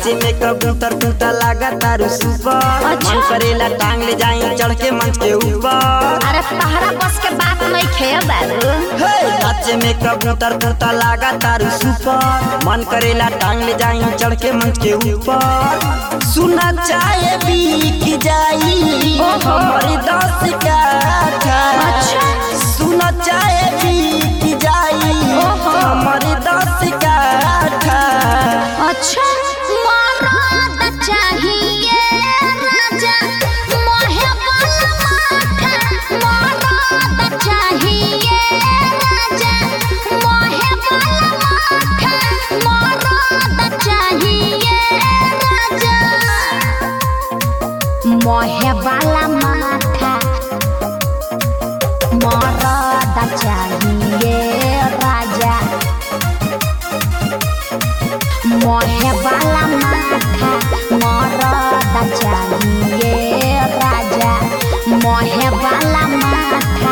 नाचे में कबूतर टूटा लागा तारू सुपर अच्छा। मन करेला टांग ले जाई चढ़ के मंच के ऊपर अरे तहरा बस के बात नहीं खे बाबू हे नाचे में कबूतर टूटा लागा तारू सुपर मन करेला टांग ले जाई चढ़ के मंच के ऊपर सुना चाहे बीक जाई ओहो। हमारी दस का अच्छा। सुना चाहे बीक जाई ओहो। हमारी दस का अच्छा मरद चाहिए राजा मोहे वाला माथा मरद चाहिए राजा मोहे वाला माथा मरद चाहिए राजा मोहे वाला माथा मरद चाहिए राजा मोहे वाला माथा मरद चाहिए राजा मोहे वाला माथा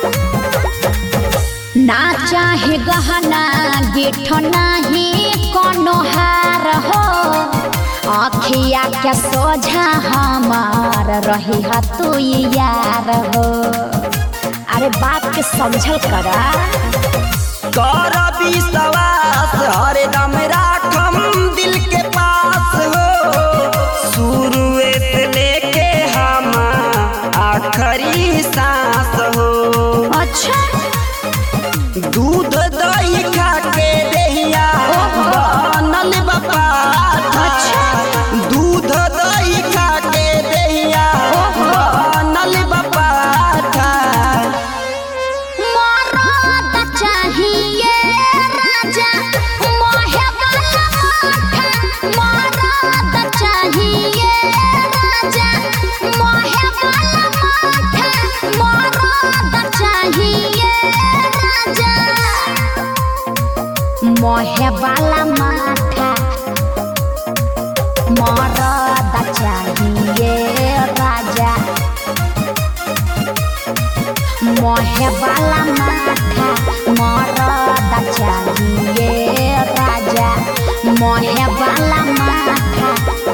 ना चाहे गहना गिठ नाही कोनो हार हो अखिया के सोझा हमार रही ह तू यार हो अरे बात के समझल करा कर विश्वास हरदम राखम दिल के पास हो शुरुए से लेके हम आखिरी सांस हो अच्छा दूध दही खा के देहिया बनल बपा अच्छा। दूध दही खा के देहिया बनल बपा मरद चाहिए राजा मोहे वाला माथा मरद चाहिए राजा मोहे वाला माथा मरद चाहिए राजा मोहे वाला माथा मरद चाहिए राजा मोहे वाला माथा मरद चाहिए राजा मोहे वाला माथा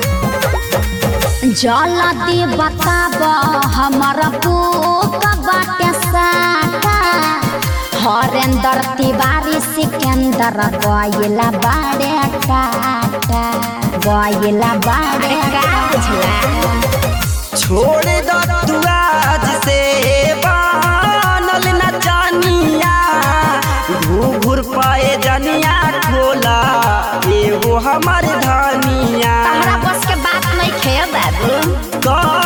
जल्दी बताब हमर पुक बाटे साटा हरेंद्र तिवारी सिकंदर गइला बाड़े काटा गइला बाड़े काटा छोड़ दो तू आज से बनल न जानिया घूर पाए जनिया खोला एगो हमर धनिया तहरा बस के बात नहीं खे बाबू कर